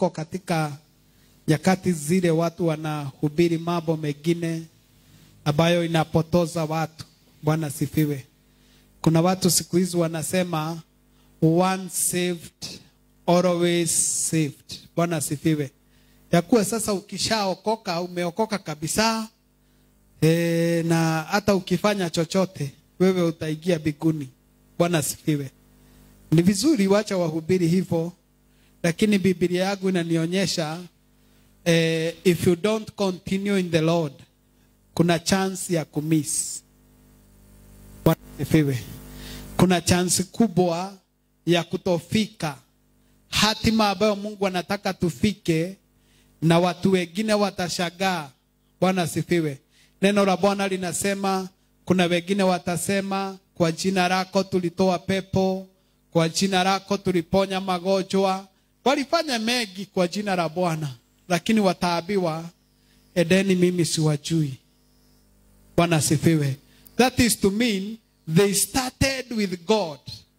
tuko katika nyakati zile watu wanahubiri mambo mengine ambayo inapotoza watu. Bwana sifiwe. Kuna watu siku hizi wanasema once saved always saved. Bwana sifiwe. Ya kuwa sasa ukishaokoka umeokoka kabisa e, na hata ukifanya chochote wewe utaingia biguni. Bwana sifiwe. Ni vizuri wacha wahubiri hivyo, lakini Biblia yangu inanionyesha eh, if you don't continue in the Lord kuna chance ya kumiss. Bwana asifiwe. Kuna chance kubwa ya kutofika hatima ambayo Mungu anataka tufike, na watu wengine watashagaa. Bwana asifiwe. Neno la Bwana linasema kuna wengine watasema, kwa jina lako tulitoa pepo, kwa jina lako tuliponya magonjwa. Walifanya mengi kwa jina la Bwana, lakini wataambiwa, edeni, mimi siwajui. Bwana asifiwe. That is to mean they started with God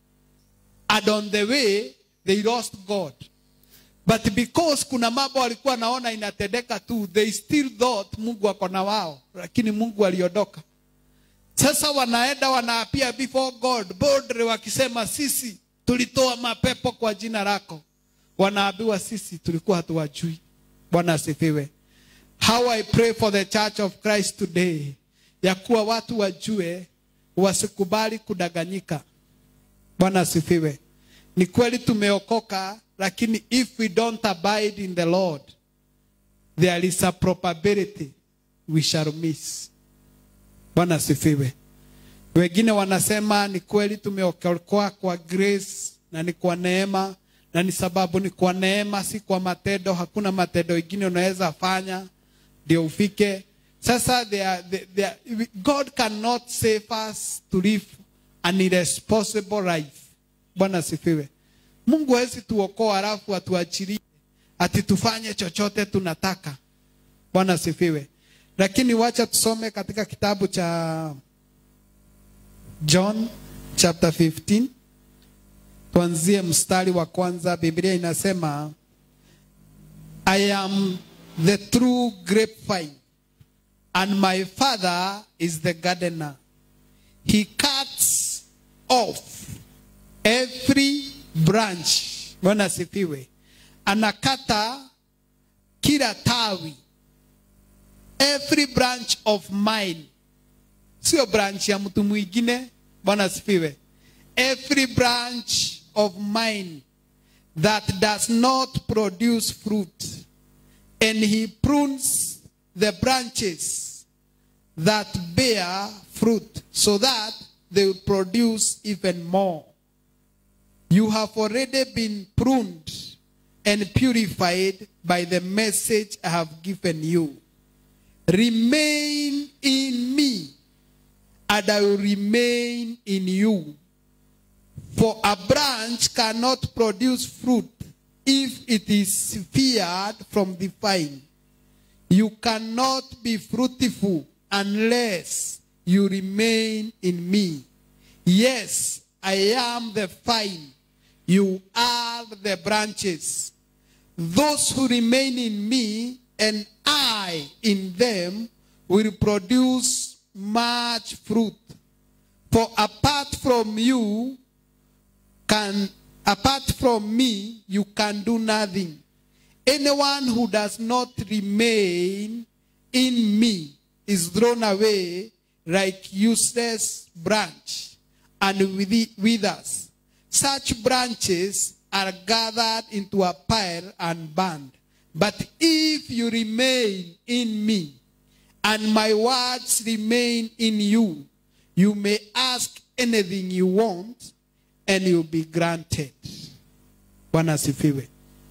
and on the way they lost God. But because kuna mambo walikuwa naona inatendeka tu, they still thought Mungu ako na wao, lakini Mungu aliondoka. Sasa wanaenda wanaapia before God boldly, wakisema sisi tulitoa mapepo kwa jina lako. Wanaambiwa sisi tulikuwa hatuwajui. Bwana asifiwe. How I pray for the church of Christ today, ya kuwa watu wajue, wasikubali kudanganyika. Bwana asifiwe. Ni kweli tumeokoka, lakini if we don't abide in the Lord, there is a probability we shall miss. Bwana asifiwe. Wengine wanasema ni kweli tumeokoka kwa grace na ni kwa neema, na ni sababu ni kwa neema, si kwa matendo. Hakuna matendo ingine unaweza fanya ndio ufike. Sasa they are, they, they are, God cannot save us to live an irresponsible life. Bwana asifiwe. Mungu hawezi tuokoa alafu atuachilie ati tufanye chochote tunataka. Bwana asifiwe. Lakini wacha tusome katika kitabu cha John chapter 15 tuanzie mstari wa kwanza. Biblia inasema I am the true grapevine and my father is the gardener. He cuts off every branch. Bwana asifiwe. Anakata kila tawi every branch of mine, sio branch ya mtu mwingine. Bwana asifiwe. Every branch of mine that does not produce fruit, and he prunes the branches that bear fruit, so that they will produce even more. You have already been pruned and purified by the message I have given you. Remain in me, and I will remain in you. For a branch cannot produce fruit if it is severed from the vine. You cannot be fruitful unless you remain in me. Yes, I am the vine. You are the branches. Those who remain in me and I in them will produce much fruit. For apart from you, can apart from me, you can do nothing. Anyone who does not remain in me is thrown away like useless branch and withers. Such branches are gathered into a pile and burned. But if you remain in me and my words remain in you, you may ask anything you want and you'll be granted. Bwana asifiwe.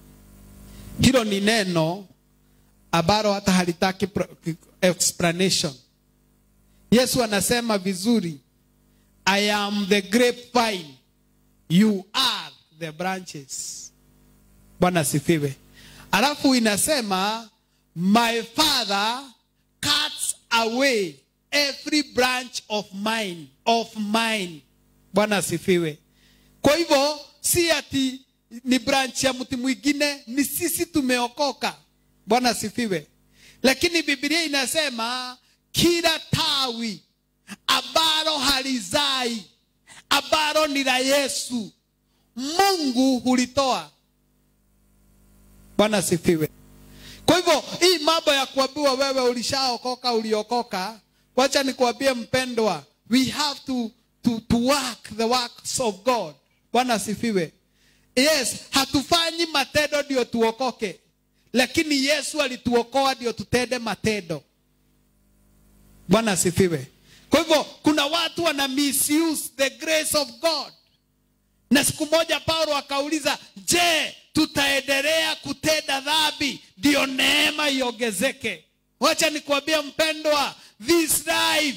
Hilo ni neno ambalo hata halitaki explanation. Yesu anasema vizuri, I am the grapevine, you are the branches. Bwana asifiwe. Alafu inasema my father cuts away every branch of mine of mine. Bwana asifiwe. Kwa hivyo si ati ni branch ya mti mwingine ni sisi tumeokoka bwana asifiwe lakini biblia inasema kila tawi ambalo halizai ambalo ni la yesu mungu hulitoa bwana asifiwe kwa hivyo hii mambo ya kuambiwa wewe ulishaokoka uliokoka wacha nikuambie mpendwa we have to, to, to work the works of god bwana asifiwe yes hatufanyi matendo ndio tuokoke lakini yesu alituokoa ndio tutende matendo bwana asifiwe kwa hivyo kuna watu wana misuse the grace of god na siku moja paulo akauliza je tutaendelea kutenda dhambi ndio neema iongezeke wacha nikuambia mpendwa this life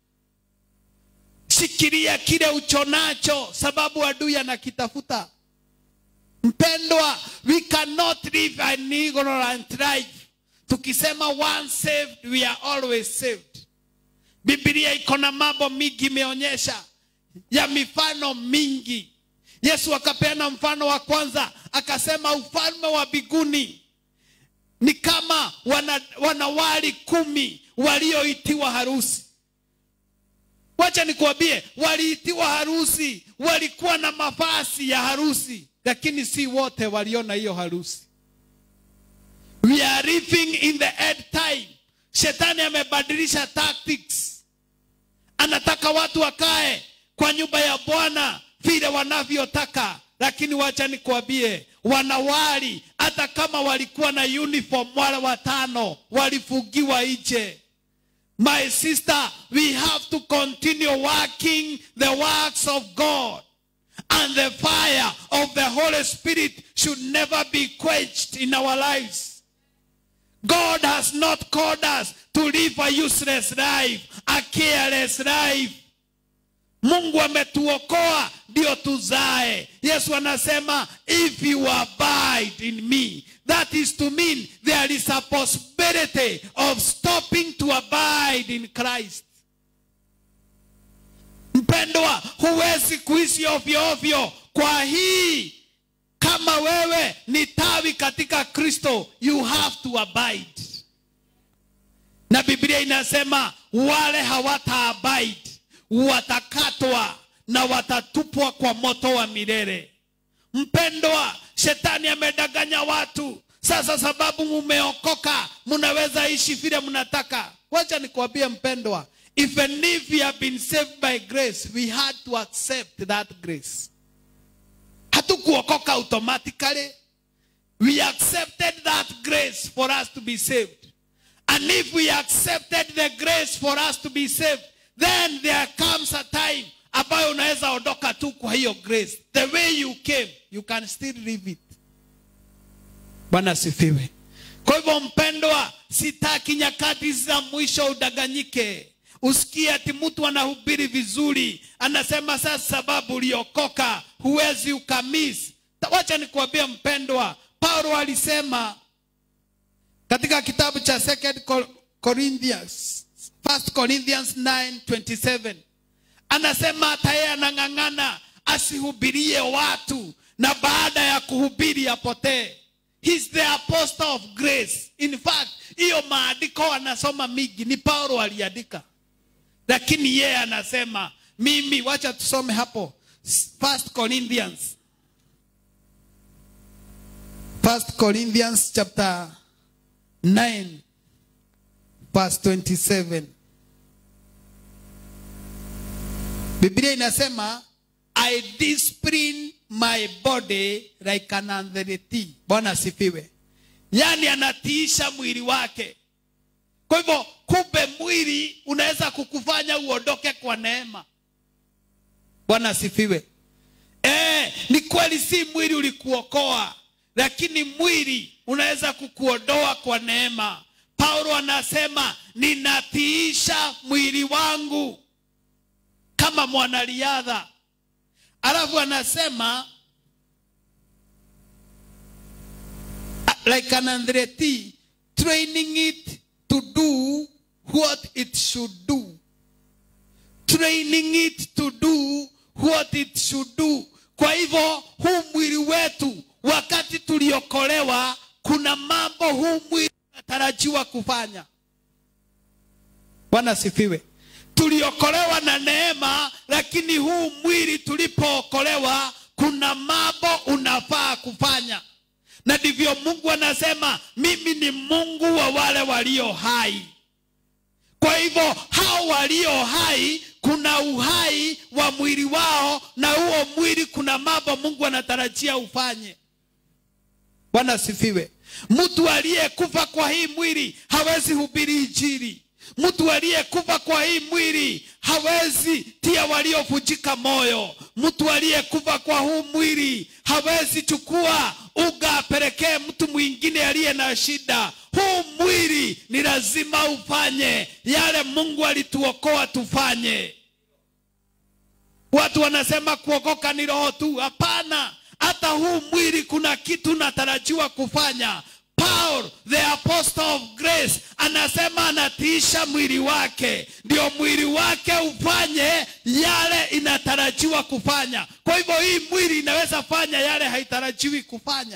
shikilia kile uchonacho sababu adui anakitafuta mpendwa we cannot live an ignorant life tukisema once saved we are always saved biblia iko na mambo mingi imeonyesha ya mifano mingi yesu akapeana mfano wa kwanza akasema ufalme wa biguni ni kama wana, wanawali kumi walioitiwa harusi wacha nikuambie waliitiwa harusi walikuwa na mavazi ya harusi lakini si wote waliona hiyo harusi we are living in the end time shetani amebadilisha tactics anataka watu wakae kwa nyumba ya bwana vile wanavyotaka lakini wacha nikuambie wanawali hata kama walikuwa na uniform wale watano walifungiwa nje my sister we have to continue working the works of god and the fire of the holy spirit should never be quenched in our lives god has not called us to live a useless life a careless life mungu ametuokoa ndio tuzae yesu anasema if you abide in me that is to mean there is a possibility of stopping to abide in christ mpendwa huwezi kuishi ovyo ovyo kwa hii kama wewe ni tawi katika kristo you have to abide na biblia inasema wale hawata abide watakatwa na watatupwa kwa moto wa milele mpendwa shetani amedanganya watu sasa sababu mumeokoka mnaweza ishi vile mnataka wacha nikuambie mpendwa even if we have been saved by grace we had to accept that grace hatukuokoka automatically we accepted that grace for us to be saved and if we accepted the grace for us to be saved then there comes a time ambayo unaweza ondoka tu kwa hiyo grace the way you came you can still live it bwana asifiwe kwa hivyo mpendwa sitaki nyakati za mwisho udanganyike usikie ati mtu anahubiri vizuri anasema sasa sababu uliokoka huwezi ukamis wacha nikuambia mpendwa paulo alisema katika kitabu cha second corinthians 1 corinthians 9:27 anasema hata yeye anang'ang'ana asihubirie watu na baada ya kuhubiri apotee He's the apostle of grace in fact hiyo maandiko anasoma mingi ni paulo aliandika lakini yeye anasema mimi wacha tusome hapo first corinthians first corinthians chapter 9 verse 27 biblia inasema i discipline my body like an athlete bwana asifiwe yaani anatiisha mwili wake kwa hivyo kumbe mwili unaweza kukufanya uondoke kwa neema bwana asifiwe e, ni kweli si mwili ulikuokoa lakini mwili unaweza kukuondoa kwa neema paulo anasema ninatiisha mwili wangu kama mwanariadha alafu anasema like an athlete training it to do what it should do training it to do what it should do kwa hivyo huu mwili wetu wakati tuliokolewa kuna mambo huu mwili unatarajiwa kufanya bwana asifiwe tuliokolewa na neema lakini huu mwili tulipookolewa kuna mambo unafaa kufanya na ndivyo mungu anasema mimi ni mungu wa wale walio hai kwa hivyo hao walio hai kuna uhai wa mwili wao na huo mwili kuna mambo mungu anatarajia ufanye bwana asifiwe mtu aliyekufa kwa hii mwili hawezi hubiri injili mtu aliyekufa kwa hii mwili hawezi tia waliovunjika moyo mtu aliyekufa kwa huu mwili hawezi chukua uga apelekee mtu mwingine aliye na shida huu mwili ni lazima ufanye yale mungu alituokoa tufanye watu wanasema kuokoka ni roho tu hapana hata huu mwili kuna kitu natarajiwa kufanya paul the apostle of grace anasema anatiisha mwili wake ndio mwili wake ufanye yale inatarajiwa kufanya kwa hivyo hii mwili inaweza fanya yale haitarajiwi kufanya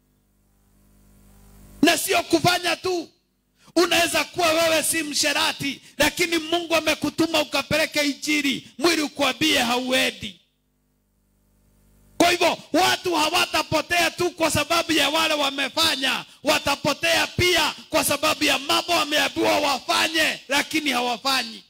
na sio kufanya tu unaweza kuwa wewe si msherati lakini mungu amekutuma ukapeleke injili mwili ukwambie hauendi kwa hivyo watu hawatapotea tu kwa sababu ya wale wamefanya watapotea pia kwa sababu ya mambo wameambiwa wafanye lakini hawafanyi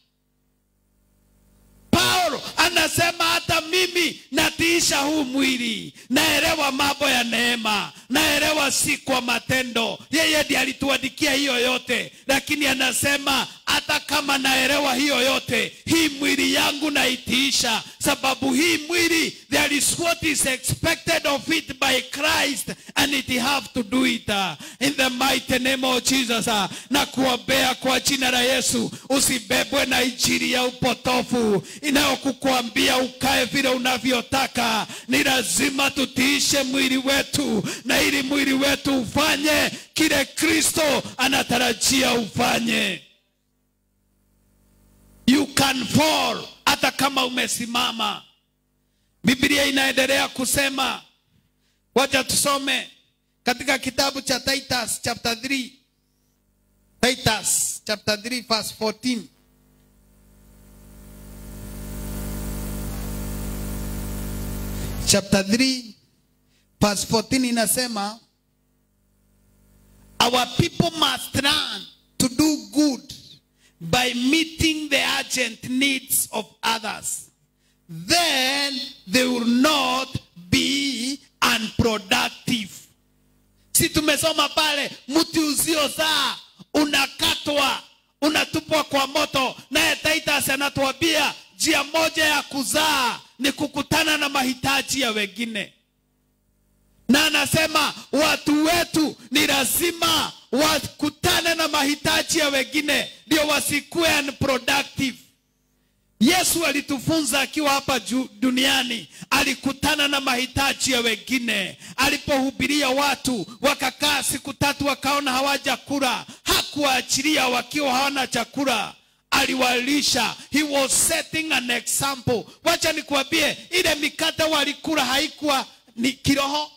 paulo anasema hata mimi natiisha huu mwili naelewa mambo ya neema naelewa si kwa matendo yeye ndi alituandikia hiyo yote lakini anasema hata kama naelewa hiyo yote hii mwili yangu naitiisha sababu hii mwili there is what is expected of it by christ and it have to do it uh, in the mighty name of jesus uh, na kuombea kwa jina la yesu usibebwe na injili ya upotofu inayokukwambia ukae vile unavyotaka ni lazima tutiishe mwili wetu na ili mwili wetu ufanye kile kristo anatarajia ufanye you can fall hata kama umesimama biblia inaendelea kusema wacha tusome katika kitabu cha titus chapter 3 titus chapter 3 verse 14 chapter 3 verse 14 inasema our people must learn to do good by meeting the urgent needs of others then they will not be unproductive si tumesoma pale mti usiozaa unakatwa unatupwa kwa moto naye titus anatuambia njia moja ya kuzaa ni kukutana na mahitaji ya wengine na anasema watu wetu ni lazima wakutane na mahitaji ya wengine ndio wasikuwe unproductive yesu alitufunza akiwa hapa ju- duniani alikutana na mahitaji ya wengine alipohubiria watu wakakaa siku tatu wakaona hawajakula hakuwaachilia wakiwa hawana chakula aliwalisha he was setting an example wacha nikuambie ile mikate walikula haikuwa ni kiroho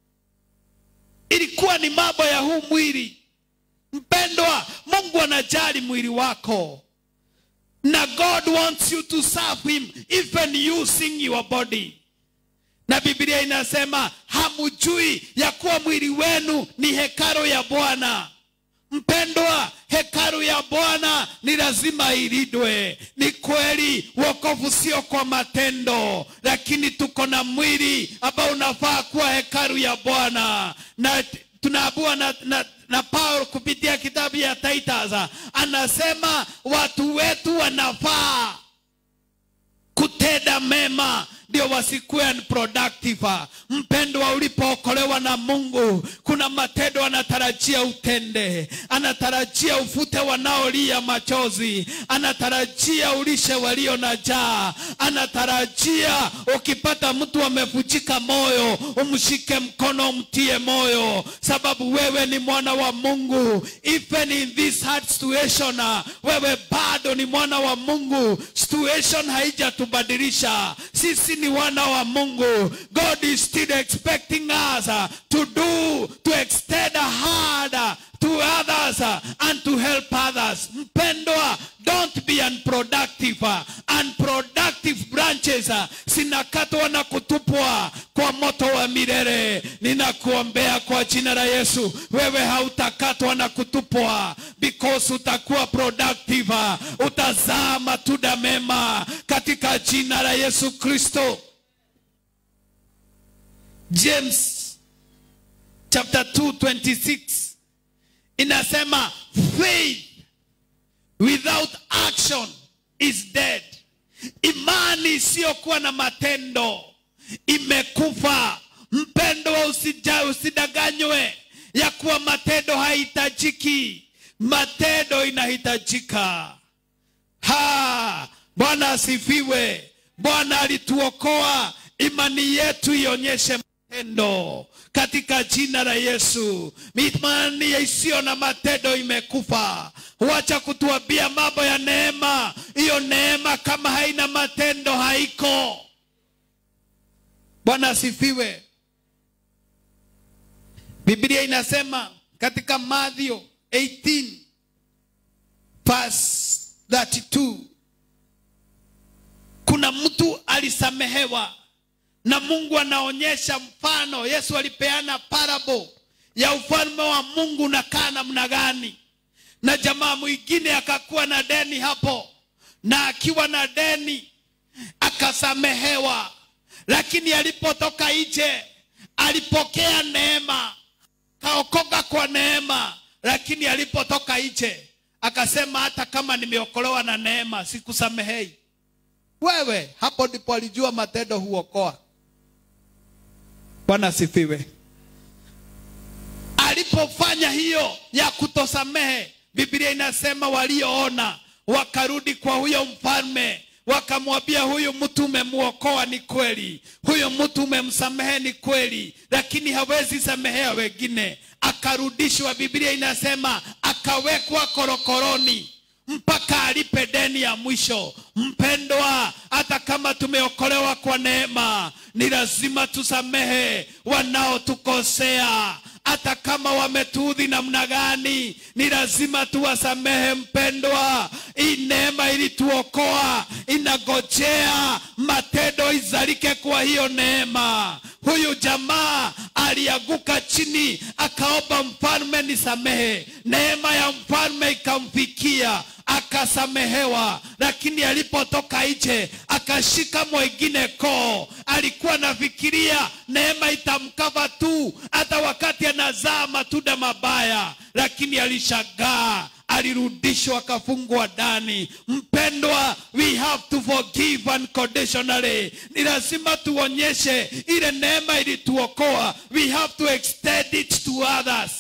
ilikuwa ni mambo ya huu mwili mpendwa mungu anajali mwili wako na god wants you to serve him even using your body na biblia inasema hamujui ya kuwa mwili wenu ni hekaro ya bwana mpendwa hekaru ya bwana ni lazima ilindwe ni kweli wokovu sio kwa matendo lakini tuko na mwili ambao unafaa kuwa hekaru ya bwana na t- tunaabua na, na, na paulo kupitia kitabu ya titus anasema watu wetu wanafaa kutenda mema ndio wasikuwe unproductive mpendwa ulipookolewa na mungu kuna matendo anatarajia utende anatarajia ufute wanaolia machozi anatarajia ulishe walio na jaa anatarajia ukipata mtu amevujika moyo umshike mkono umtie moyo sababu wewe ni mwana wa mungu even in this hard situation uh, wewe bado ni mwana wa mungu situation haijatubadilisha sisi ni wana wa mungu god is still expecting us uh, to do to extend a hand uh, to others uh, and to help others mpendwa don't be unproductive uh, unproductive branches uh, zinakatwa na kutupwa kwa moto wa milele ninakuombea kwa jina la yesu wewe hautakatwa na kutupwa because utakuwa productive uh, utazaa matunda mema katika jina la yesu kristo james chapter 2 26 inasema faith without action is dead imani isiyokuwa na matendo imekufa mpendwa usija usidanganywe ya kuwa matendo hahitajiki matendo inahitajika ha bwana asifiwe bwana alituokoa imani yetu ionyeshe matendo katika jina la yesu imani isiyo na matendo imekufa wacha kutuambia mambo ya neema hiyo neema kama haina matendo haiko bwana asifiwe biblia inasema katika madhio 18 verse 32 kuna mtu alisamehewa na mungu anaonyesha mfano yesu alipeana parable ya ufalme wa mungu unakaa namna gani na jamaa mwingine akakuwa na deni hapo na akiwa na deni akasamehewa lakini alipotoka nje alipokea neema kaokoka kwa neema lakini alipotoka nje akasema hata kama nimeokolewa na neema sikusamehei wewe hapo ndipo alijua matendo huokoa bwana asifiwe alipofanya hiyo ya kutosamehe biblia inasema walioona wakarudi kwa huyo mfalme wakamwambia huyu mtu umemwokoa ni kweli huyu mtu umemsamehe ni kweli lakini hawezi samehea wengine akarudishwa biblia inasema akawekwa korokoroni mpaka alipe deni ya mwisho mpendwa hata kama tumeokolewa kwa neema ni lazima tusamehe wanaotukosea hata kama wametuudhi namna gani ni lazima tuwasamehe mpendwa hii neema ilituokoa inagojea matendo izalike kwa hiyo neema huyu jamaa alianguka chini akaomba mfalme nisamehe neema ya mfalme ikamfikia akasamehewa lakini alipotoka nje akashika mwengine koo alikuwa nafikiria neema itamkava tu hata wakati anazaa matunda mabaya lakini alishagaa alirudishwa akafungwa ndani mpendwa we have to forgive unconditionally ni lazima tuonyeshe ile neema ilituokoa we have to extend it to others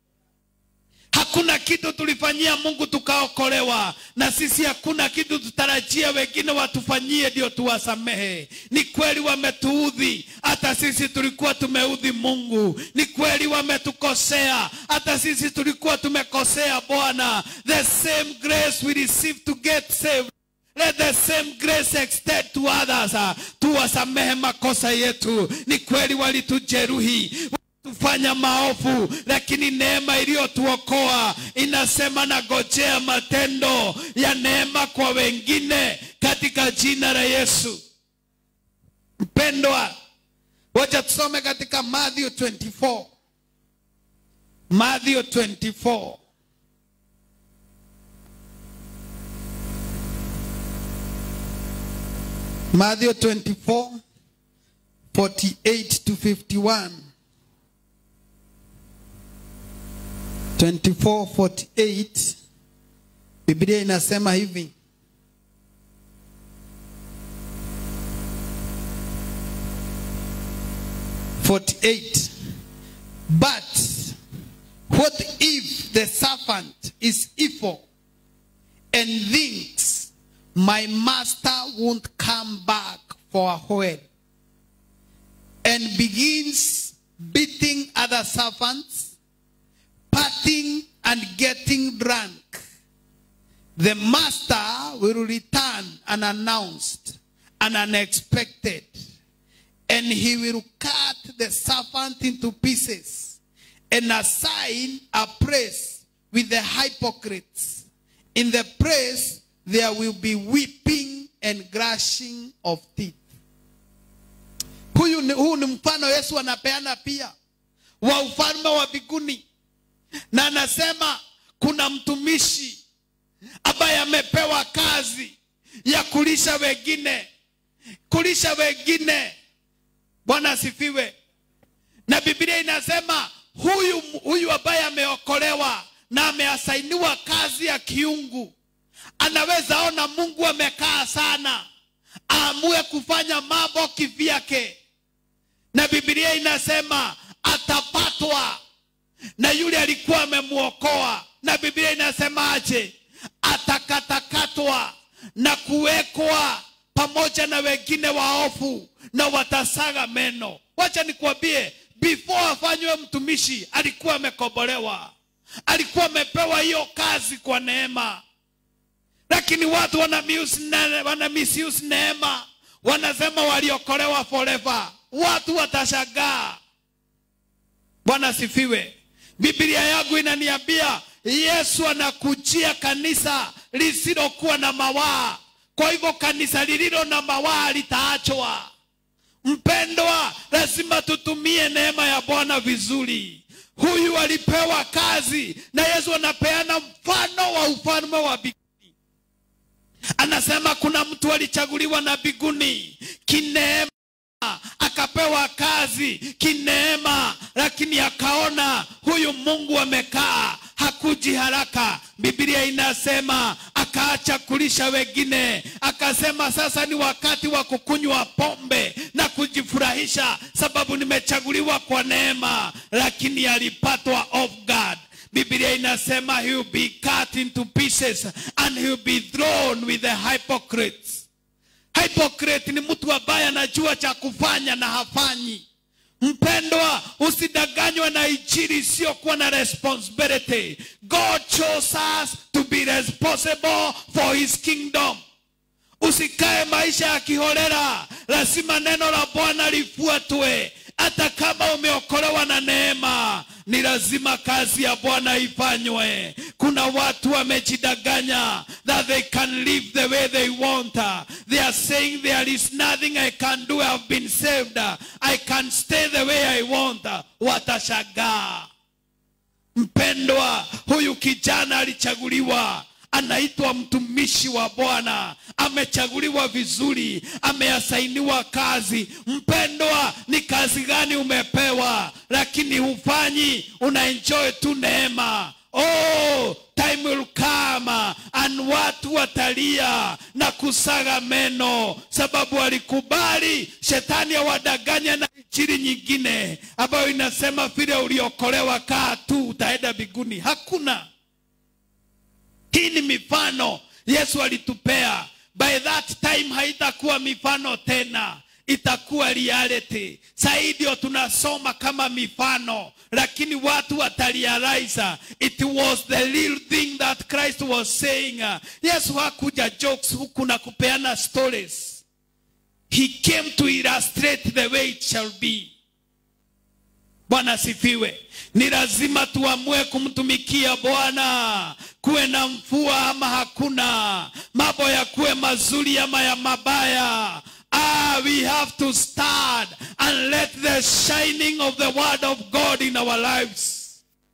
hakuna kitu tulifanyia mungu tukaokolewa na sisi hakuna kitu tutarajia wengine watufanyie ndio tuwasamehe ni kweli wametuudhi hata sisi tulikuwa tumeudhi mungu ni kweli wametukosea hata sisi tulikuwa tumekosea bwana the same grace we receive to get saved Let the same grace extend to others. Uh, tuwasamehe makosa yetu. Ni kweli walitujeruhi tufanya maovu lakini neema iliyotuokoa inasema nagojea matendo ya neema kwa wengine katika jina la yesu mpendwa wacha tusome katika matthew 24 matthew 24 matthew 24 48 to 51 24:48 Biblia inasema hivi Forty-eight. But what if the servant is evil and thinks my master won't come back for a while and begins beating other servants partying and getting drunk, the master will return unannounced and unexpected and he will cut the serpent into pieces and assign a place with the hypocrites. In the place there will be weeping and gnashing of teeth. Huyu ni, huu ni mfano Yesu anapeana pia wa ufalme wa mbinguni, na anasema kuna mtumishi ambaye amepewa kazi ya kulisha wengine, kulisha wengine. Bwana asifiwe. Na Biblia inasema huyu, huyu ambaye ameokolewa na ameasainiwa kazi ya kiungu, anaweza ona Mungu amekaa sana, aamue kufanya mambo kivyake, na Biblia inasema atapatwa na yule alikuwa amemwokoa, na Biblia inasemaje? Atakatakatwa na kuwekwa pamoja na wengine waofu na watasaga meno. Wacha nikuambie, before afanywe mtumishi alikuwa amekombolewa, alikuwa amepewa hiyo kazi kwa neema, lakini watu wana misuse ne- wana misuse neema, wanasema waliokolewa forever. Watu watashangaa. Bwana asifiwe. Biblia yangu inaniambia Yesu anakujia kanisa lisilokuwa na mawaa. Kwa hivyo kanisa lililo na mawaa litaachwa. Mpendwa, lazima tutumie neema ya Bwana vizuri. Huyu alipewa kazi na Yesu anapeana mfano wa ufalme wa mbinguni. Anasema kuna mtu alichaguliwa na mbinguni kineema akapewa kazi kineema, lakini akaona huyu Mungu amekaa, hakuji haraka. Biblia inasema akaacha kulisha wengine, akasema sasa ni wakati wa kukunywa pombe na kujifurahisha, sababu nimechaguliwa kwa neema, lakini alipatwa off guard. Biblia inasema he will be cut into pieces and he will be thrown with the hypocrites. Hypocrite ni mtu ambaye anajua cha kufanya na hafanyi. Mpendwa, usidanganywe na injili isiyokuwa na responsibility. God chose us to be responsible for his kingdom. Usikae maisha ya kiholela, lazima neno la Bwana lifuatwe. Hata kama umeokolewa na neema, ni lazima kazi ya Bwana ifanywe. Kuna watu wamejidanganya that they can live the way they want. They are saying there is nothing I can do. I have been saved. I can stay the way I want. Watashangaa. Mpendwa, huyu kijana alichaguliwa, anaitwa mtumishi wa Bwana, amechaguliwa vizuri, ameasainiwa kazi. Mpendwa, ni kazi gani umepewa, lakini hufanyi, unaenjoy tu neema. Oh, time will come and watu watalia na kusaga meno, sababu walikubali shetani awadanganya na injili nyingine ambayo inasema vile uliokolewa, kaa tu utaenda mbinguni. Hakuna. Hii ni mifano Yesu alitupea. By that time haitakuwa mifano tena, itakuwa reality. Sasa ndio tunasoma kama mifano, lakini watu watarealize it was the real thing that Christ was saying. Yesu hakuja jokes huku na kupeana stories. He came to illustrate the way it shall be. Bwana sifiwe. Ni lazima tuamue kumtumikia Bwana, kuwe na mvua ama hakuna, mambo ya kuwe mazuri ama ya mabaya. Ah, we have to start and let the shining of the word of God in our lives.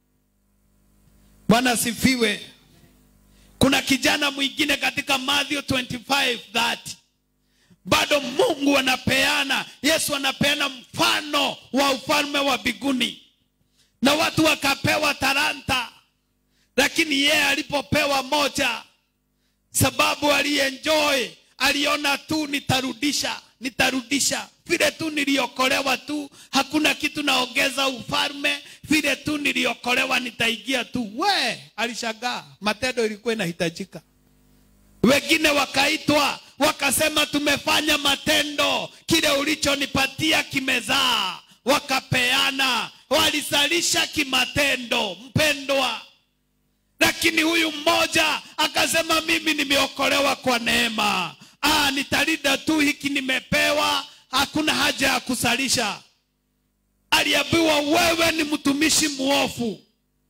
Bwana sifiwe. Kuna kijana mwingine katika Matthew 25:30 bado Mungu anapeana, Yesu anapeana mfano wa ufalme wa mbinguni, na watu wakapewa talanta, lakini yeye alipopewa moja, sababu alienjoy, aliona tu nitarudisha, nitarudisha vile tu niliokolewa tu, hakuna kitu naongeza ufalme, vile tu niliokolewa nitaingia tu. We, alishangaa, matendo ilikuwa inahitajika. Wengine wakaitwa wakasema, tumefanya matendo, kile ulichonipatia kimezaa. Wakapeana, walizalisha kimatendo, mpendwa. Lakini huyu mmoja akasema, mimi nimeokolewa kwa neema. Ah, nitalinda tu hiki nimepewa, hakuna haja ya kusalisha aliambiwa wewe ni mtumishi mwofu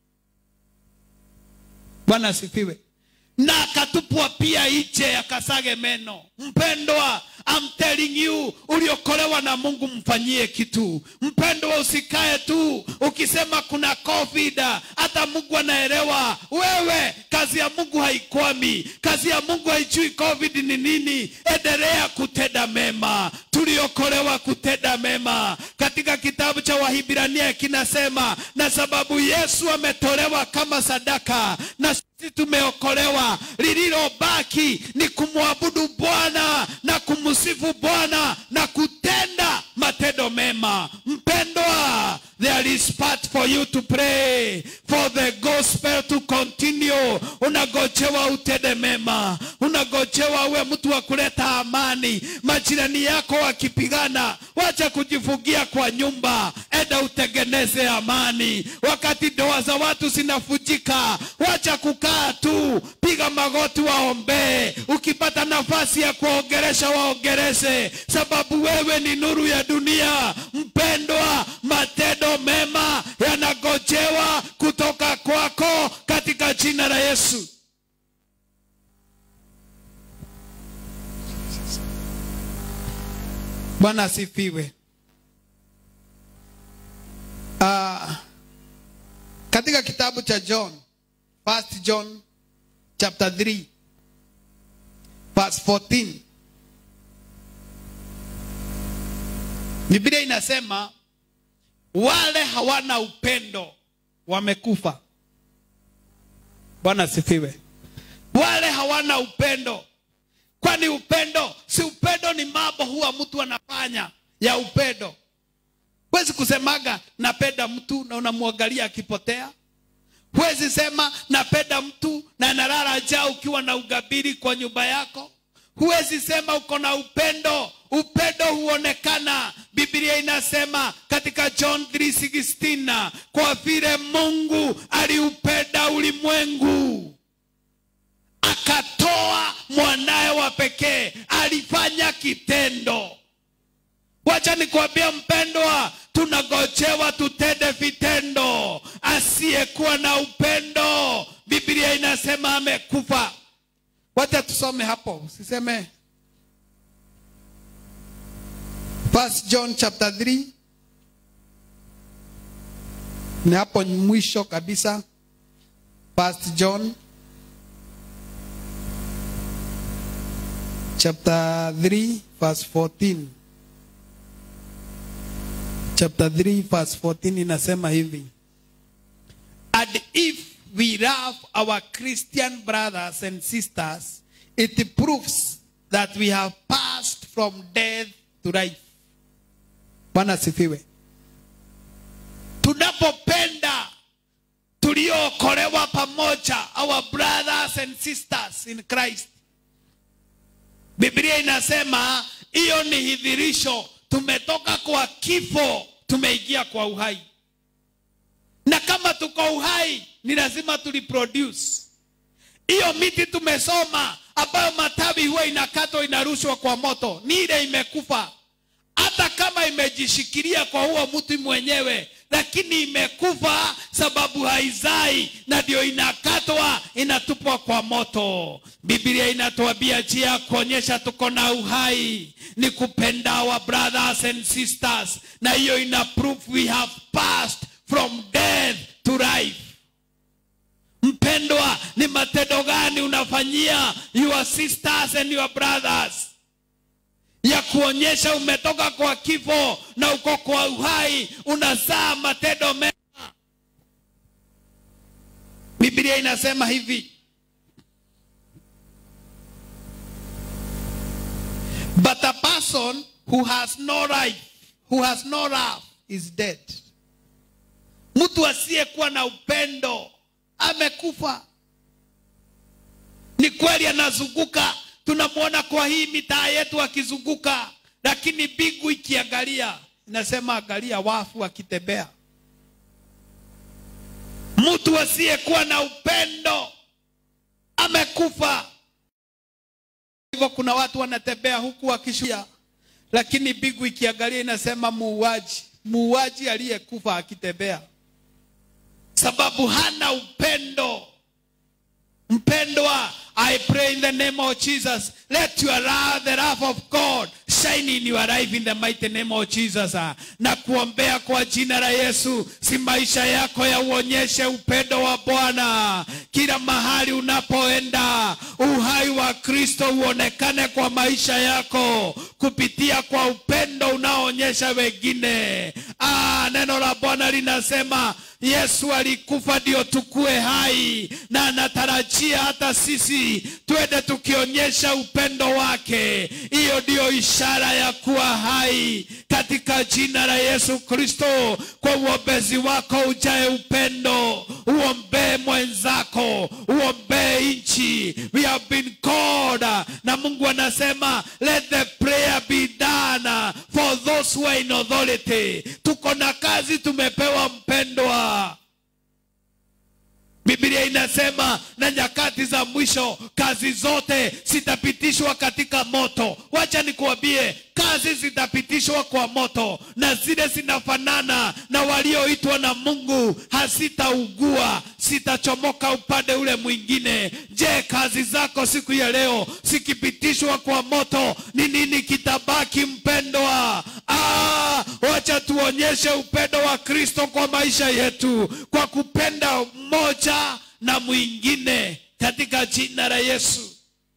bwana asifiwe na akatupwa pia nje akasage meno mpendwa I'm telling you uliokolewa na mungu mfanyie kitu mpendwa usikae tu ukisema kuna covid hata mungu anaelewa wewe kazi ya mungu haikwami kazi ya mungu haijui covid ni nini endelea kutenda mema tuliokolewa kutenda mema katika kitabu cha wahibrania kinasema na sababu yesu ametolewa kama sadaka na sisi tumeokolewa lililobaki ni kumwabudu bwana na kumsifu bwana na kutenda matendo mema mpendwa there is part for you to pray for the gospel to continue unagojewa utende mema unagojewa uwe mtu wa kuleta amani majirani yako wakipigana wacha kujifungia kwa nyumba enda utengeneze amani wakati ndoa za watu zinafujika wacha kukaa tu piga magoti waombee ukipata nafasi ya kuwaongeresha waongereshe sababu wewe ni nuru ya dunia mpendwa matendo mema yanagojewa kutoka kwako katika jina la yesu bwana asifiwe uh, katika kitabu cha john first john chapter 3 verse 14 biblia inasema wale hawana upendo wamekufa bwana asifiwe wale hawana upendo kwani upendo si upendo ni mambo huwa mtu anafanya ya upendo huwezi kusemaga napenda mtu na unamwangalia akipotea huwezi sema napenda mtu na analala njaa ukiwa na ugabiri kwa nyumba yako huwezi sema uko na upendo upendo huonekana biblia inasema katika john 316 kwa vile mungu aliupenda ulimwengu akatoa mwanaye wa pekee alifanya kitendo wacha nikwambia mpendwa tunagojewa tutende vitendo asiyekuwa na upendo biblia inasema amekufa wacha tusome hapo usiseme First John chapter 3 ni hapo mwisho kabisa First John chapter 3 verse 14 chapter 3 verse 14 inasema hivi and if we love our christian brothers and sisters it proves that we have passed from death to life bwana asifiwe tunapopenda tuliookolewa pamoja our brothers and sisters in christ biblia inasema hiyo ni hidhirisho tumetoka kwa kifo tumeingia kwa uhai na kama tuko uhai ni lazima tuliproduce hiyo miti tumesoma ambayo matawi huwa inakatwa inarushwa kwa moto ni ile imekufa hata kama imejishikilia kwa huo mti mwenyewe lakini imekufa sababu haizai na ndio inakatwa inatupwa kwa moto biblia inatuambia njia ya kuonyesha tuko na uhai ni kupenda our brothers and sisters na hiyo ina proof we have passed from death to life mpendwa ni matendo gani unafanyia your sisters and your brothers ya kuonyesha umetoka kwa kifo na uko kwa uhai unazaa matendo mema biblia inasema hivi but a person who has no life who has no love is dead mtu asiyekuwa na upendo amekufa ni kweli anazunguka tunamwona kwa hii mitaa yetu akizunguka lakini mbingu ikiangalia inasema angalia wafu akitembea mtu asiyekuwa na upendo amekufa hivyo kuna watu wanatembea huku wakishuia lakini mbingu ikiangalia inasema muuaji muuaji aliyekufa akitembea sababu hana upendo mpendwa i pray in the name of jesus let your love the love of god shine in your life in the mighty name of jesus Ah, na kuombea kwa jina la yesu si maisha yako ya uonyeshe upendo wa bwana kila mahali unapoenda uhai wa kristo uonekane kwa maisha yako kupitia kwa upendo unaoonyesha wengine ah, neno la bwana linasema yesu alikufa ndio tukue hai na anatarajia hata sisi twende tukionyesha upendo wake hiyo ndiyo ishara ya kuwa hai katika jina la yesu kristo kwa uombezi wako ujae upendo uombee mwenzako uombee nchi we have been called na mungu anasema let the prayer be done for those who are in authority tuko na kazi tumepewa mpendwa biblia inasema na nyakati za mwisho kazi zote zitapitishwa katika moto wacha nikuambie kazi zitapitishwa kwa moto na zile zinafanana na walioitwa na mungu hazitaugua zitachomoka upande ule mwingine je kazi zako siku ya leo zikipitishwa kwa moto ni nini kitabaki mpendwa ah, wacha tuonyeshe upendo wa kristo kwa maisha yetu kwa kupenda mmoja na mwingine katika jina la yesu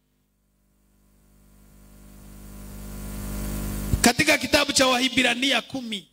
katika kitabu cha wahibrania kumi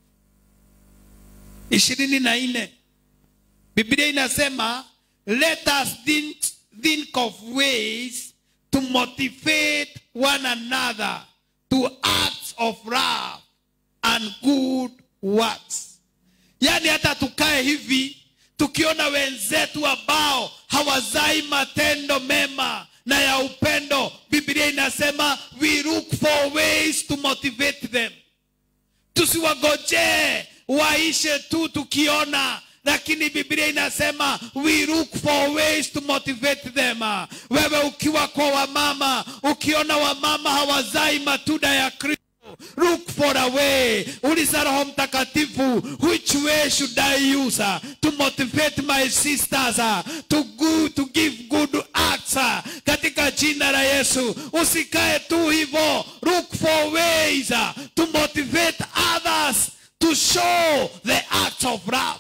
ishirini na nne biblia inasema let us think, think of ways to motivate one another to acts of love and good works yaani hata tukae hivi tukiona wenzetu ambao hawazai matendo mema na ya upendo biblia inasema we look for ways to motivate them tusiwagojee waishe tu tukiona lakini biblia inasema we look for ways to motivate them wewe ukiwa kwa wamama ukiona wamama hawazai matunda ya kristo look for a way uliza roho mtakatifu which way should i use uh, to motivate my sisters uh, to, go, to give good acts uh, katika jina la yesu usikae tu hivyo look for ways uh, to motivate others to show the acts of love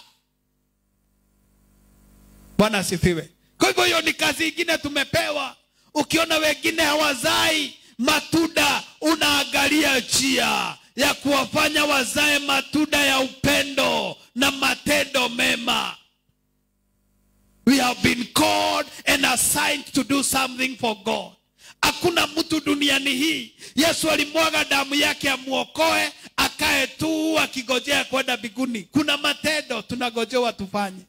bwana asifiwe kwa hivyo hiyo ni kazi ingine tumepewa ukiona wengine hawazai matunda unaangalia njia ya kuwafanya wazae matunda ya upendo na matendo mema we have been called and assigned to do something for god hakuna mtu duniani hii yesu alimwaga damu yake amwokoe akae tu akigojea kwenda mbinguni kuna matendo tunagojewa tufanye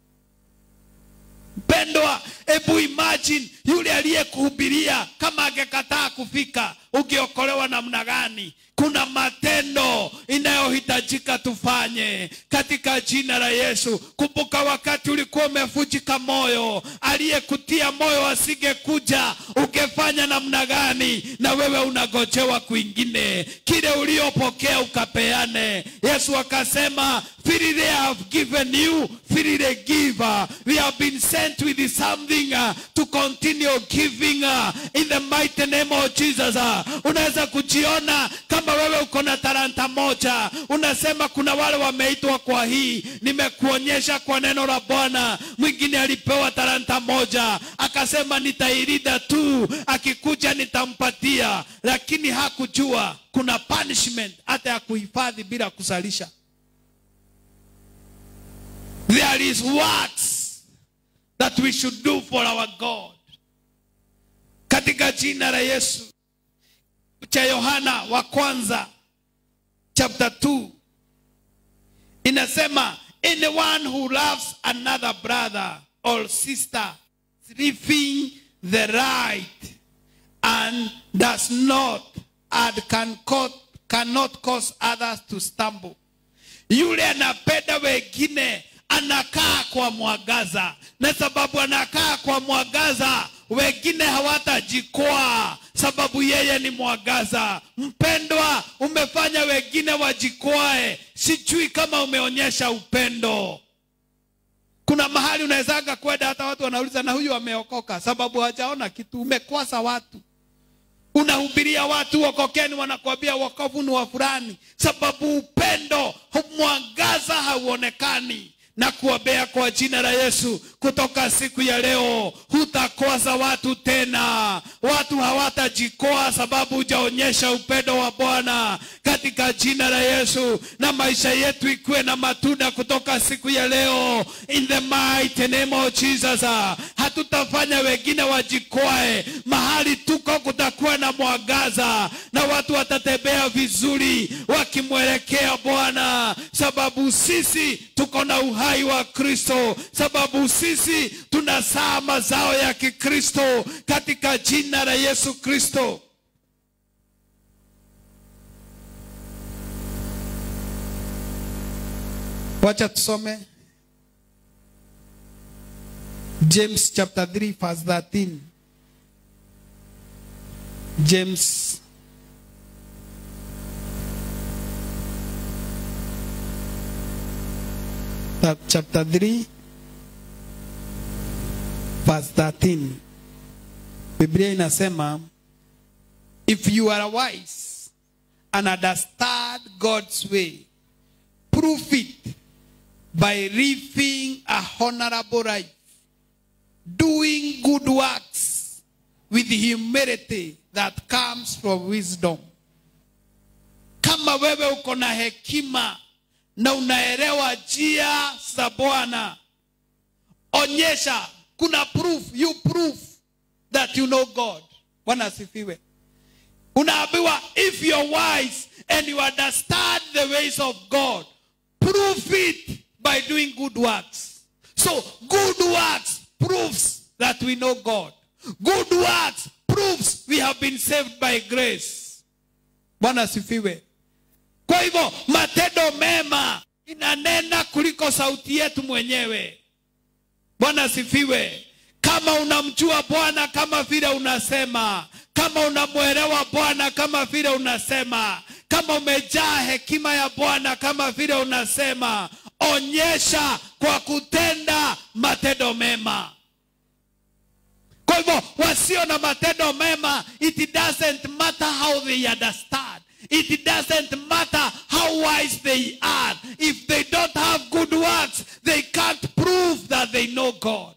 mpendwa hebu imagine yule aliyekuhubiria kama angekataa kufika ungeokolewa namna gani kuna matendo inayohitajika tufanye katika jina la yesu kumbuka wakati ulikuwa umevunjika moyo aliyekutia moyo asingekuja ungefanya namna gani na wewe unagojewa kwingine kile uliopokea ukapeane yesu akasema freely I have given you freely give we have been sent with something uh, to continue giving uh, in the mighty name of Jesus uh, unaweza kujiona kama wewe uko na talanta moja unasema kuna wale wameitwa kwa hii nimekuonyesha kwa neno la bwana mwingine alipewa talanta moja akasema nitairida tu akikuja nitampatia lakini hakujua kuna punishment hata ya kuhifadhi bila kusalisha there is works that we should do for our god katika jina la yesu cha yohana wa kwanza chapter 2 inasema anyone who loves another brother or sister is living the right and does not and can co- cannot cause others to stumble yule anapenda wengine anakaa kwa mwangaza na sababu anakaa kwa mwangaza wengine hawatajikwaa sababu yeye ni mwangaza mpendwa umefanya wengine wajikwae sijui kama umeonyesha upendo kuna mahali unawezaga kwenda hata watu wanauliza na huyu ameokoka sababu hajaona kitu umekwasa watu unahubiria watu wokokeni wanakwambia wokovu ni wa fulani sababu upendo mwangaza hauonekani na kuombea kwa jina la yesu kutoka siku ya leo hutakwaza watu tena watu hawatajikoa sababu hujaonyesha upendo wa bwana katika jina la yesu na maisha yetu ikuwe na matunda kutoka siku ya leo in the mighty name of jesus hatutafanya wengine wajikwae mahali tuko kutakuwa na mwangaza na watu watatembea vizuri wakimwelekea bwana sababu sisi tuko na uhai wa kristo sababu sisi tunasaa mazao ya kikristo katika jina la yesu kristo wacha tusome james chapter 3 verse 13 james Chap- chapter 3 verse 13 biblia inasema if you are wise and understand god's way prove it by living a honorable life doing good works with humility that comes from wisdom kama wewe uko na hekima na unaelewa njia za bwana onyesha kuna proof you proof that you know god bwana asifiwe unaambiwa if you're wise and you understand the ways of god prove it by doing good works so good works proves that we know god good works proves we have been saved by grace bwana asifiwe kwa hivyo matendo mema inanena kuliko sauti yetu mwenyewe bwana asifiwe kama unamjua bwana kama vile unasema kama unamwelewa bwana kama vile unasema kama umejaa hekima ya bwana kama vile unasema onyesha kwa kutenda matendo mema kwa hivyo wasio na matendo mema it doesn't matter how they understand it doesn't matter how wise they are if they don't have good works they can't prove that they know god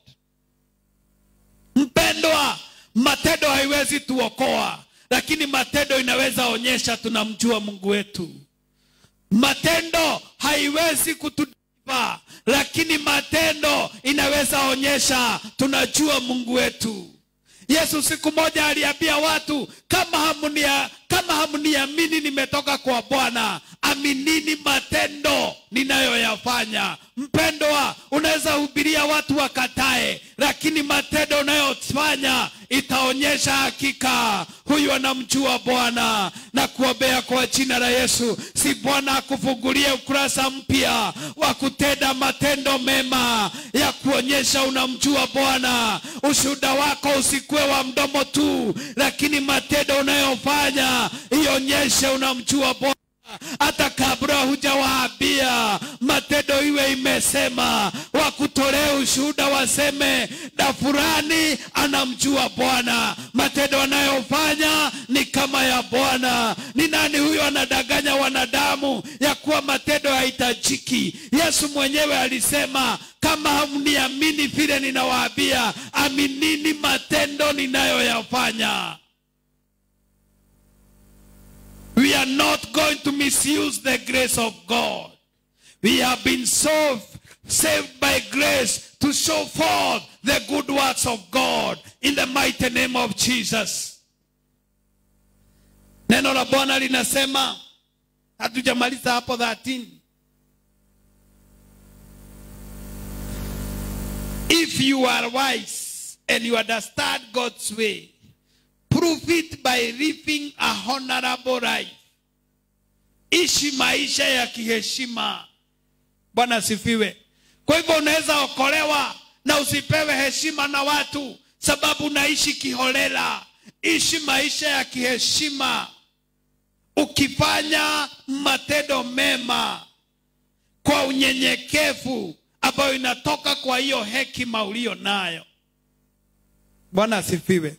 mpendwa matendo haiwezi tuokoa lakini matendo inaweza onyesha tunamjua mungu wetu matendo haiwezi kutudiva lakini matendo inaweza onyesha tunajua mungu wetu yesu siku moja aliambia watu kama hamunia, kama hamniamini nimetoka kwa bwana aminini matendo ninayoyafanya mpendwa unaweza hubiria watu wakatae lakini matendo unayofanya itaonyesha hakika huyu anamjua bwana na kuombea kwa jina la yesu si bwana akufungulie ukurasa mpya wa kutenda matendo mema ya kuonyesha unamjua bwana ushuhuda wako usikuwe wa mdomo tu lakini matendo unayofanya ionyeshe unamjua bwana hata kabla hujawaambia matendo iwe imesema wakutolee ushuhuda waseme na fulani anamjua bwana matendo anayofanya ni kama ya bwana ni nani huyo anadanganya wanadamu ya kuwa matendo hahitajiki yesu mwenyewe alisema kama hamniamini vile ninawaambia aminini matendo ninayoyafanya We are not going to misuse the grace of God. We have been so saved by grace to show forth the good works of God in the mighty name of Jesus. Neno la Bwana linasema, hatujamaliza hapo 13. If you are wise and you understand God's way, prove it by living a honorable life. Ishi maisha ya kiheshima. Bwana asifiwe. Kwa hivyo unaweza okolewa na usipewe heshima na watu, sababu naishi kiholela ishi maisha ya kiheshima ukifanya matendo mema kwa unyenyekevu ambayo inatoka kwa hiyo hekima uliyo nayo bwana asifiwe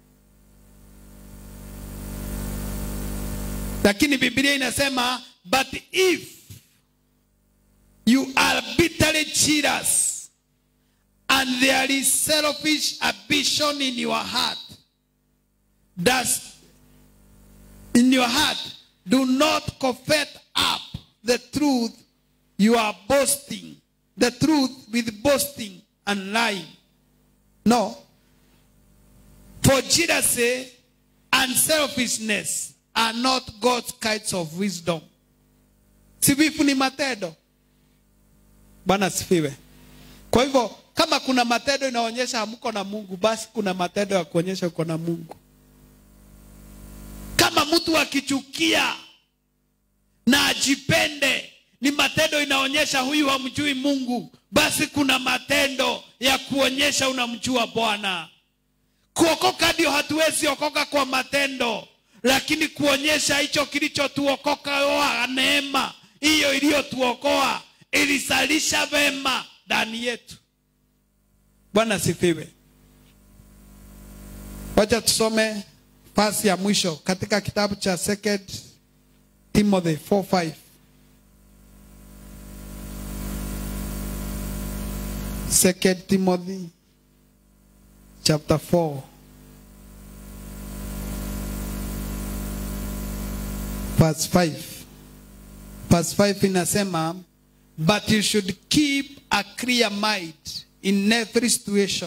lakini biblia inasema but if you are bitterly cheaters and there is selfish ambition in your heart does in your heart do not covet up the truth you are boasting the truth with boasting and lying no for jealousy and selfishness are not God's kinds of wisdom. Sivifu ni matendo. Bwana sifiwe. Kwa hivyo kama kuna matendo inaonyesha hamko na Mungu, basi kuna matendo ya kuonyesha uko na Mungu. Kama mtu akichukia na ajipende, ni matendo inaonyesha huyu hamjui Mungu, basi kuna matendo ya kuonyesha unamjua Bwana. Kuokoka ndio hatuwezi okoka kwa matendo, lakini kuonyesha hicho kilichotuokoka wa neema hiyo iliyotuokoa ilisalisha vema ndani yetu. Bwana sifiwe. Wacha tusome pasi ya mwisho katika kitabu cha Second Timothy 4:5. Second Timothy chapter 4 verse 5 verse 5 inasema but you should keep a clear mind in every situation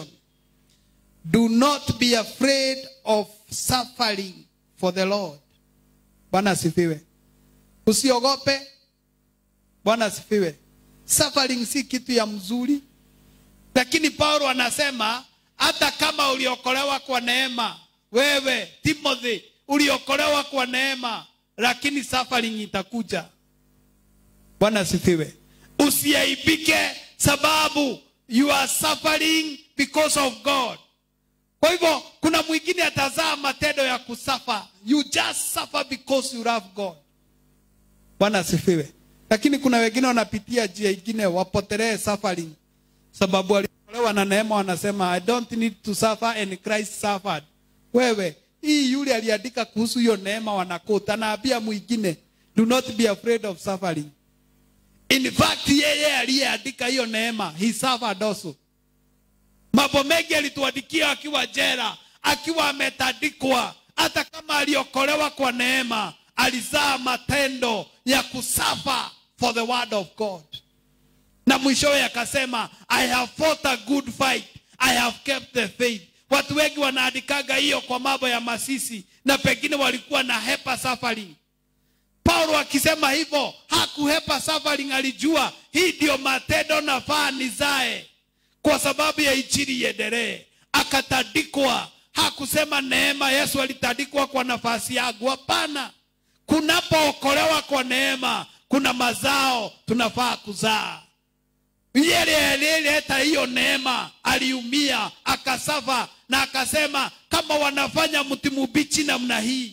do not be afraid of suffering for the lord bwana asifiwe usiogope bwana asifiwe suffering si kitu ya mzuri lakini paulo anasema hata kama uliokolewa kwa neema wewe timothy uliokolewa kwa neema lakini suffering itakuja bwana asifiwe usiaibike sababu you are suffering because of god kwa hivyo kuna mwingine atazaa matendo ya kusafa you just suffer because you love god bwana asifiwe lakini kuna wengine wanapitia njia ingine wapotelee suffering sababu waliokolewa na neema wanasema i don't need to suffer and christ suffered wewe hii yule aliandika kuhusu hiyo neema wanakota anaambia mwingine do not be afraid of suffering in fact yeye aliyeandika hiyo neema he suffered also mambo mengi alituandikia akiwa jera akiwa ametandikwa hata kama aliokolewa kwa neema alizaa matendo ya kusafa for the word of god na mwishowe akasema i have fought a good fight i have kept the faith watu wengi wanaandikaga hiyo kwa mambo ya masisi na pengine walikuwa na hepa suffering paulo akisema hivyo hakuhepa suffering alijua hii ndio matendo nafaa nizae kwa sababu ya injili iendelee akatandikwa hakusema neema yesu alitandikwa kwa nafasi yangu hapana kunapookolewa kwa neema kuna mazao tunafaa kuzaa yeye aliyeleta hiyo neema aliumia akasafa na akasema kama wanafanya mti mbichi namna hii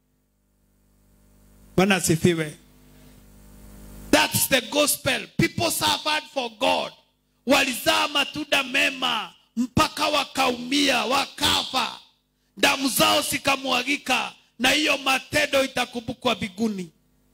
bwana asifiwe thats the gospel people suffered for god walizaa matunda mema mpaka wakaumia wakafa damu zao zikamwagika na hiyo matendo itakumbukwa biguni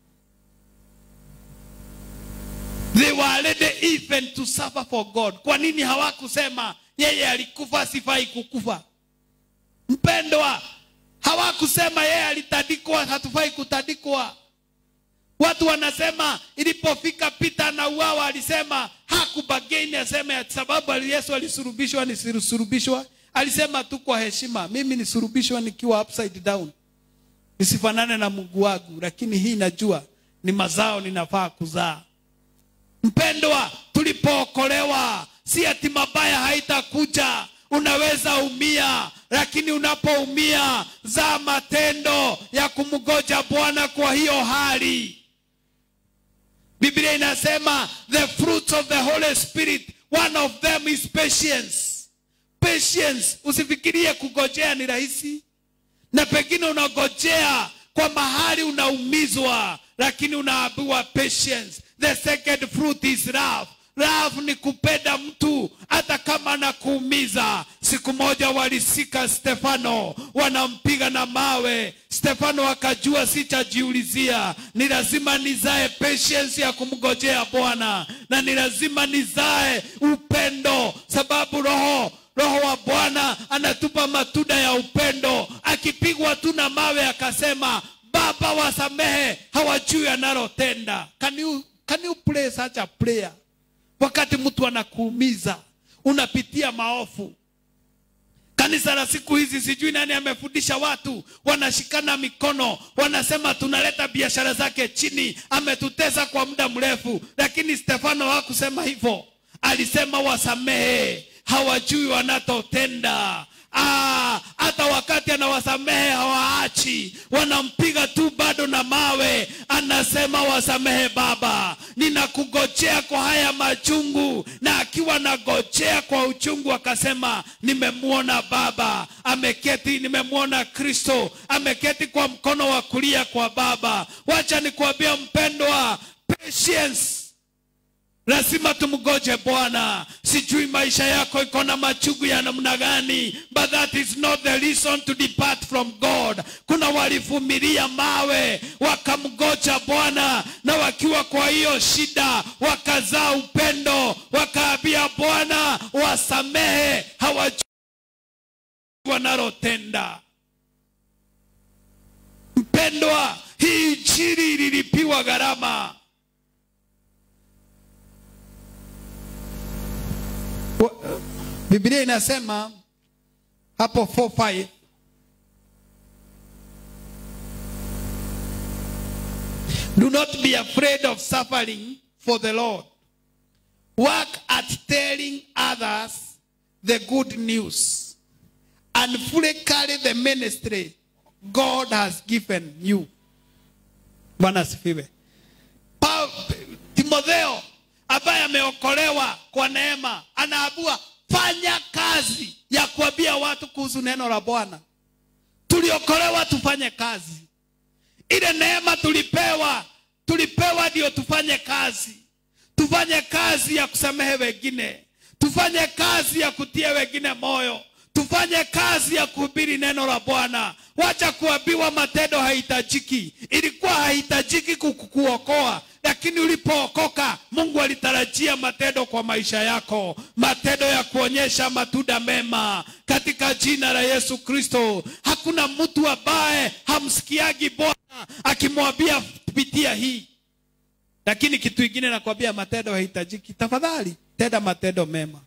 they were ready even to suffer for god kwa nini hawakusema yeye alikufa sifai kukufa mpendwa hawakusema yeye alitandikwa hatufai kutandikwa watu wanasema ilipofika pita na uawa alisema hakubageni aseme sababu yesu alisurubishwa nisisurubishwa alisema tu kwa heshima mimi nisurubishwa nikiwa upside down nisifanane na mungu wangu lakini hii najua ni mazao ninafaa kuzaa mpendwa tulipookolewa si ati mabaya haitakuja unaweza umia lakini unapoumia zaa matendo ya kumgoja bwana kwa hiyo hali biblia inasema the fruits of the holy spirit one of them is patience patience usifikirie kugojea ni rahisi na pengine unagojea kwa mahali unaumizwa lakini unaambiwa patience the second fruit is love love ni kupenda mtu hata kama anakuumiza siku moja walisika stefano wanampiga na mawe stefano akajua sitajiulizia ni lazima nizae patience ya kumgojea bwana na ni lazima nizae upendo sababu roho roho wa bwana anatupa matunda ya upendo akipigwa tu na mawe akasema baba wasamehe hawajui analotenda can you, can you play such a prayer wakati mtu anakuumiza unapitia maofu kanisa la siku hizi sijui nani amefundisha watu wanashikana mikono wanasema tunaleta biashara zake chini ametutesa kwa muda mrefu lakini stefano hakusema hivyo alisema wasamehe hawajui wanatotenda Ah, hata wakati anawasamehe hawaachi wanampiga tu bado na mawe anasema wasamehe baba ninakugojea kwa haya machungu na akiwa nagojea kwa uchungu akasema nimemwona baba ameketi nimemwona kristo ameketi kwa mkono wa kulia kwa baba wacha nikuambia mpendwa patience lazima tumgoje bwana sijui maisha yako iko na machungu ya namna gani but that is not the reason to depart from god kuna walivumilia mawe wakamgoja bwana na wakiwa kwa hiyo shida wakazaa upendo wakaambia bwana wasamehe hawajui wanalotenda mpendwa hii injili ililipiwa gharama Wa- Biblia inasema hapo 4:5 Do not be afraid of suffering for the Lord. Work at telling others the good news and fully carry the ministry God has given you. Bwana asifiwe. Pa- Timotheo ambaye ameokolewa kwa neema anaambiwa fanya kazi ya kuambia watu kuhusu neno la Bwana. Tuliokolewa tufanye kazi. Ile neema tulipewa, tulipewa ndio tufanye kazi. Tufanye kazi ya kusamehe wengine, tufanye kazi ya kutia wengine moyo, tufanye kazi ya kuhubiri neno la Bwana. Wacha kuambiwa matendo hahitajiki. Ilikuwa hahitajiki kukuokoa, lakini ulipookoka Mungu alitarajia matendo kwa maisha yako, matendo ya kuonyesha matunda mema katika jina la Yesu Kristo. Hakuna mtu ambaye hamsikiagi Bwana akimwambia pitia hii lakini kitu ingine nakwambia matendo hahitajiki tafadhali tenda matendo mema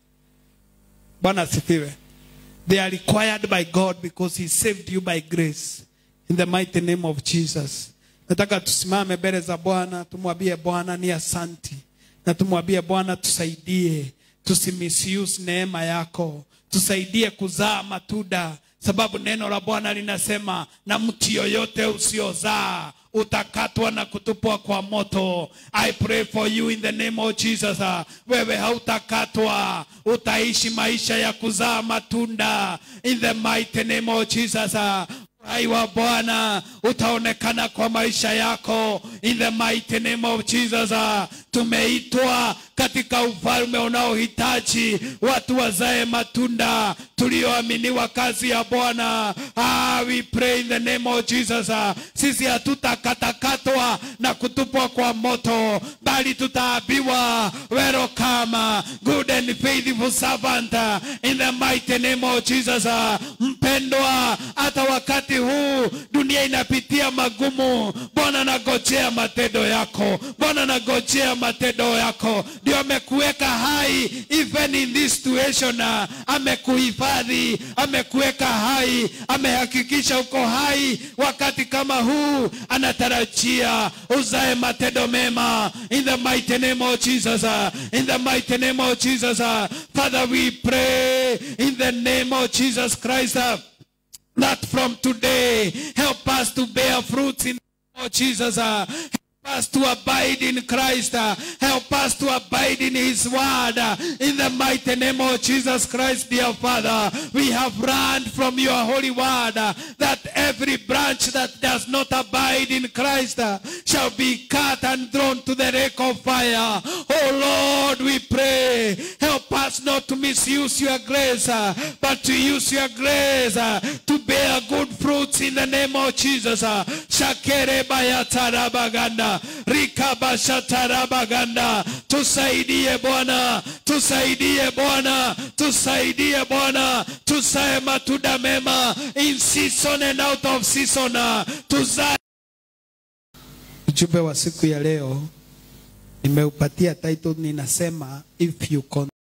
bwana asifiwe they are required by god because he saved you by grace in the mighty name of jesus nataka tusimame mbele za bwana tumwambie bwana ni asanti na tumwambie bwana tusaidie tusimisuse neema yako tusaidie kuzaa matunda sababu neno la bwana linasema na mti yoyote usiozaa utakatwa na kutupwa kwa moto i pray for you in the name of jesus Ah, wewe hautakatwa utaishi maisha ya kuzaa matunda in the mighty name of jesus Ah, uhai wa bwana utaonekana kwa maisha yako in the mighty name of jesus Ah, tumeitwa katika ufalme unaohitaji watu wazae matunda tulioaminiwa kazi ya bwana ah, we pray in the name of jesus Ah, sisi hatutakatakatwa na kutupwa kwa moto bali tutaambiwa welcome good and faithful servant ah, in the mighty name of jesus Ah, mpendwa hata wakati huu dunia inapitia magumu bwana nagojea matendo yako bwana nagojea matendo yako ndio amekuweka hai even in this situation ah, amekuhifadhi amekuweka hai amehakikisha uko hai wakati kama huu anatarajia uzae matendo mema in the mighty name of jesus ah, in the mighty name of jesus ah. father we pray in the name of jesus christ ah, that from today help us to bear fruits in the name of Jesus. Uh, us to abide in Christ. uh, Help us to abide in His word. uh, In the mighty name of Jesus Christ, dear Father, we have learned from your holy word uh, that every branch that does not abide in Christ uh, shall be cut and thrown to the lake of fire. Oh Lord, we pray, help us not to misuse your grace, uh, but to use your grace uh, to bear good fruits in the name of Jesus. uh. Shakere bayatarabaganda, rikabashatarabaganda. Tusaidie Bwana, tusaidie Bwana, tusaidie Bwana, tusae matunda mema in season and out of season. uh. Tuzae Ujumbe wa siku ya leo nimeupatia title, ninasema if you con